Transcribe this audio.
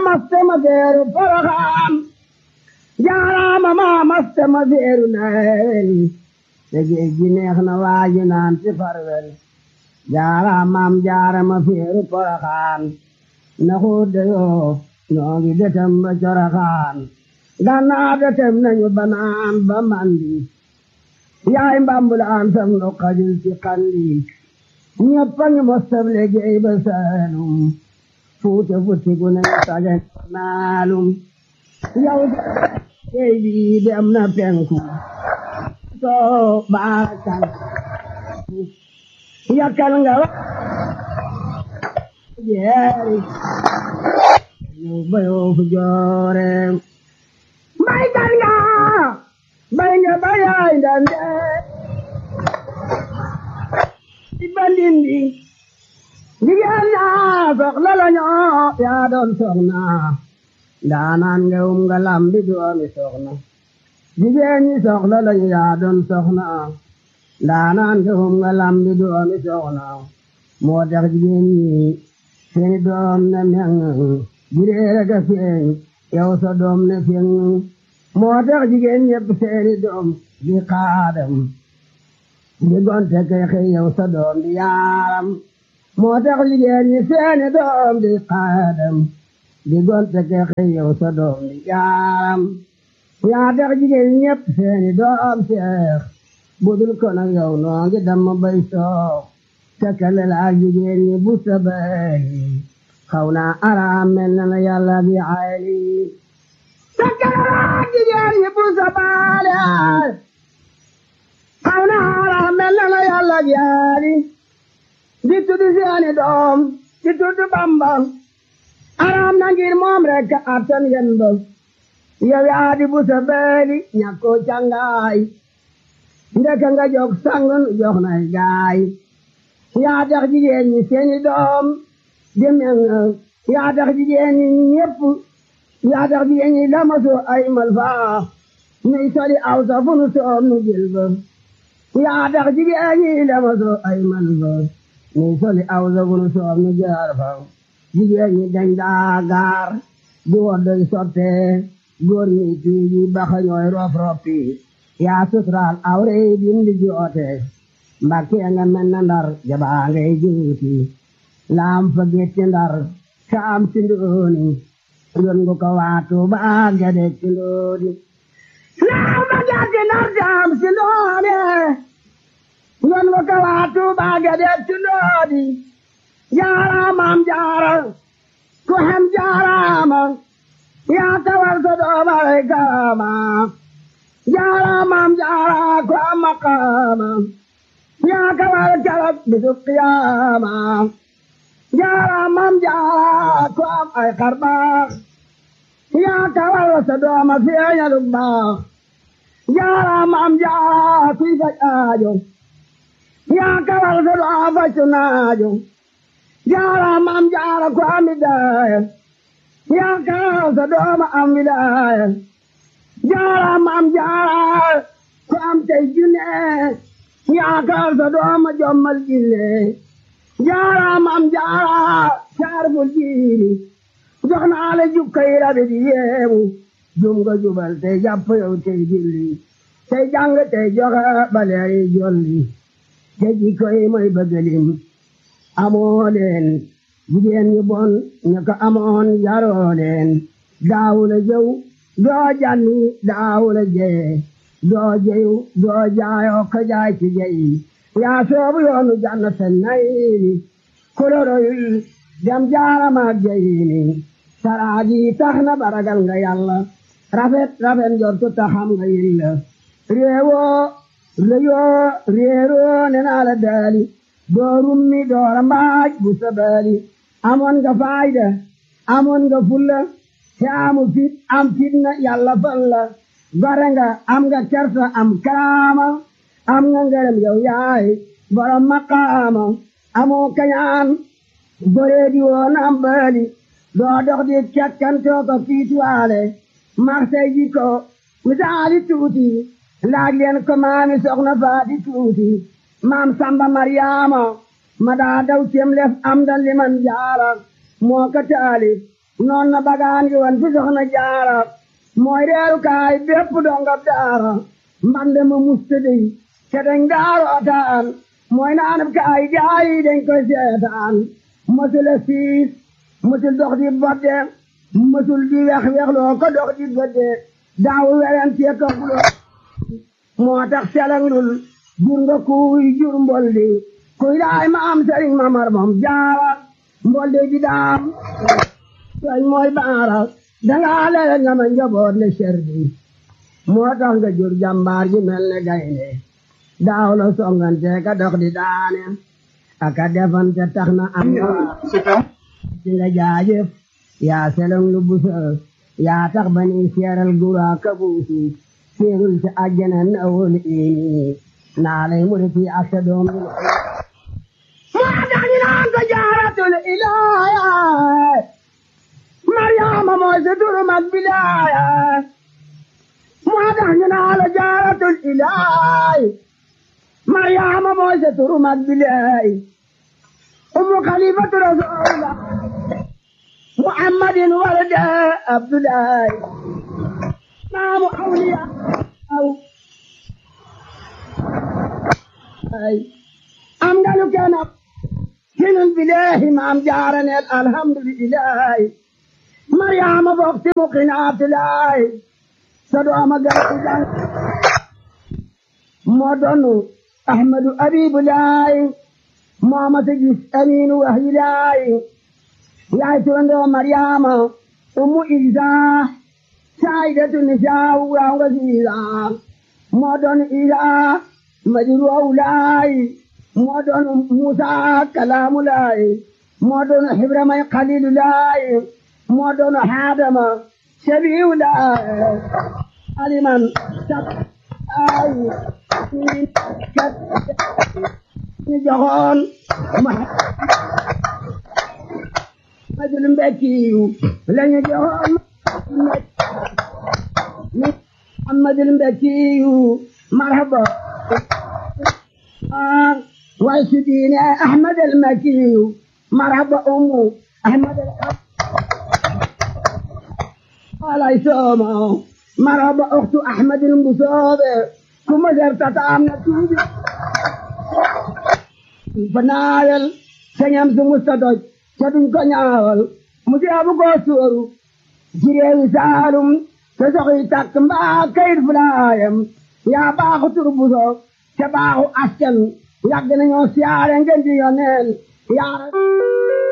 maste ma feeru poroxaan jaaraama maa maste ma feeru neel te géej gi neex na waaji naan ci farwel jaaraamaam jaarama feeru poroxaan na xuude yoo ñoo ngi detem ba coroxaan gannaaw detem nañu banaan ba mandi yaay mbambulaan sam nu xajul ci xandi ñëpp a ngi mostab liggéey ba saalum fuute futti gu ne saje naalum yow géej bi dem na penku soo baakal yakkal nga wa jeeri ñu bayoo fu joore mbay kan nga bay nga bayaay ndande ci bandindi jigéen ñaa soxla la ñoo yaa doon soxna ndaanaan nga um nga lambi doomi soxna jigéen ñi soxla la ñu yaa doon soxna ndaanaan nga um nga lambi doomi soxna moo tax jigéen ñi seeni doom ne meŋ jireere ga feeñ yow sa doom ne feeñ moo tax jigéen ñépp seeni doom di xaadam di gonte kay xëy yow sa doom di yaaram moo tax jigéen ñi seeni doom di xaadam di gonte kay xëy yow sa doom di yaaram yaa tax jigéen ñépp seeni doom seex budul ko nag yow noo ngi damm bay soox tekkale la ak jigéen ñi bu sa bëri xaw naa araam mel na la yàlla bi ayli tekkale la ak jigéen ñi bu sa bëri xaw naa araam mel na la yàlla bi ayli di tudd seeni doom di tudd Bamba araam na ngir moom rek attan yen ba yow yaa di bu sa bëri ñàkkoo cangaay ndeka nga jog sangun jox nay gaay yaa tax jigéen ñi seeni doom demen yaa tax jigéen ñi ñépp yaa tax jigéen ñi lamaso ay malfaa nuy soli aw sa fu nu soom nu jël ba yaa tax jigéen ñi lamaso ay malfaa nuy soli aw sa fu nu soom nu jaar fa jigéen ñi dañ daa gaar di woddoy sotte góor ñi tuuji baxa ñooy rof roppi yaa suturaal awre bindi joote mbakke nga mel na ndar jabaa ngay juuti laam fa getti ndar saam si ndooni yon ngu ko waatu baa gade ci ndooni laam fa getti ndar saam si ndooni yon ngu ko waatu baa gade ci ndooni jaaraamam jaara ku hem jaaraama yaa tawal sa doomare kaama jaaraamam jaara ku am maqaama yaa kawal kalab bisu qiyaama jaaraamam jaara ku am ay xarbaax yaa kawal sa dooma feeñalu baax jaaraamam jaara kuy faj aajo yaa kawal sa dooma faju naajo jaaraamam jaara ku am widaaya yaa kawal sa dooma am widaaya jaaraamam jaara ku am tey junne yaakaar sa dooma jommal jille jaaraamam jaara saarbul jiiri jox naa la jukkay rabi di yeewu jum nga jubal tey jàpp yow tey julli tey jàng tey joxe baleeri jolli te jikkoy mooy bëggalim amoo leen jigéen ñu bon ñu ko amoon yaroo leen daawula jëw doo janni daawula jee doo jeyu doo jaayoo ko jaay ci jeyi yaa soobu yoonu jannata nayini koloroyul dem jaaramaak jeyini saraaji tax na baragal nga yàlla rafet rafet njortu taxam nga yilla réewoo réyoo réeroo ne naa la daali doo rummi doora mbaaj bu sabaali amoon nga faayda amoon nga fulla te amu fit am fitna yàlla fal la gore nga am nga kersa am karaama am nga ngërëm yow yaay borom maqaama amoo kañaan boree di woon am baali doo dox di cakkantoo ko fiituwaale marsay ji ko misaali tuuti laaj leen ko maami soxna faati tuuti maam samba maryaama ma daa daw cem lef am da liman jaara moo ko taali noon na bagaan gi wan fi soxna jaara mooy reeru kaay bépp dongab daara mbande ma mustadi te dañ daarootaan mooy naanab kaay gaayi dañ koy seetaan mësula siis mësul dox di bodde mësul di wex wexloo ko dox di bodde daawu weren tie togguloo moo tax selanglul jur nga kuy jur mboldi kuy daay ma am sëriñ mamar moom jaara mboldi di daam soñ mooy baara dangaa lele nga ma njaboot le serdi moo tax nga jur jàmbaar ji mel ne gaynde daaw la songante ka dox di daane aka defante tax na am ci nga jaajëf yaa selong lu busa yaa tax ba ni seeral gura kabuusu seerul ci àjjana na wol ini naa lay muriti ak sa doom bi moo tax ñu naan ko jaaratul ilaaya Mariama mooy sa turu mag bilaaya moo tax ñu naan la jaaratul ilaay Mariama mooy sa turu mag bilaay umu xalifatu rasulullah muhammadin walada abdullahi maamu awliya aw ay am nga lu kenn ab hinul bilahi maam jaaraneel alhamdulillahi Mariama bokti muqinaatulaay sa dooma gàttu jàng moo doonu Ahmadu Abibulaay moo ma sa gis Aminu Wahilaay yaay turandoo Mariama ummu Isa saayidatu nisaa waaw nga siisa moo doonu Isa madiru awlaay moo doonu Musa kalaamulaay moo doonu Ibrahima Xalilulaay moo doonu Haadama sabiulaay aliman sab ay ñu joxoon Muhammadul Mbekkiyu lañu joxoon Muhammadul Mbekkiyu marhaba way su diine Ahmad al Makkiyu marhaba ummu Ahmad al alay sooma marhaba uxtu Ahmad al Mbusoobe kuma zartata am na tuubi fa naawel sañam su musta doj ca duñ ko ñaawal mu jeebu ko sóoru ci réewi Saalum te soxi takk mbaa kayit fulaayam yaa baaxu tur buso te baaxu askan yàgg nañoo siyaare ngeen di yoneen yaa